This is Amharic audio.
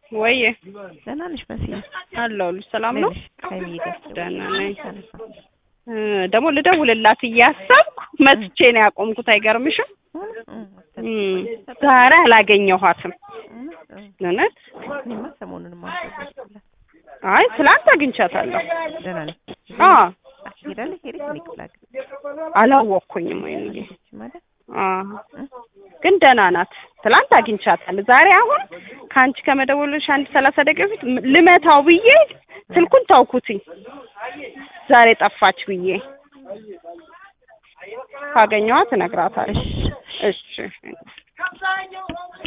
ወይዬ ደህና ነሽ መስዬ? አለሁልሽ። ሰላም ነው? ነሽ? ሀይሚዬ ጋር ደህና ነኝ። ተነሳ። እ ደግሞ ልደውልላት እያሰብኩ መጥቼ ነው ያቆምኩት። አይገርምሽም? እም፣ ዛሬ አላገኘኋትም። እውነት እኔማ ሰሞኑንም አልደወልኩላት። አይ ትላንት አግኝቻታለሁ። ደህና ነኝ። አ ሄዳለች ሄደች እኔ ክፍለ ሀገር አላወቅኩኝም ወይንዬ ማለት አ ግን ደህና ናት። ትላንት አግኝቻታለሁ። ዛሬ አሁን ከአንቺ ከመደወልሽ አንድ ሰላሳ ደቂቃ በፊት ም- ልመታው ብዬ ስልኩን ተውኩትኝ። ዛሬ ጠፋች ብዬ ካገኘኋት እነግራታለሁ። እሺ እሺ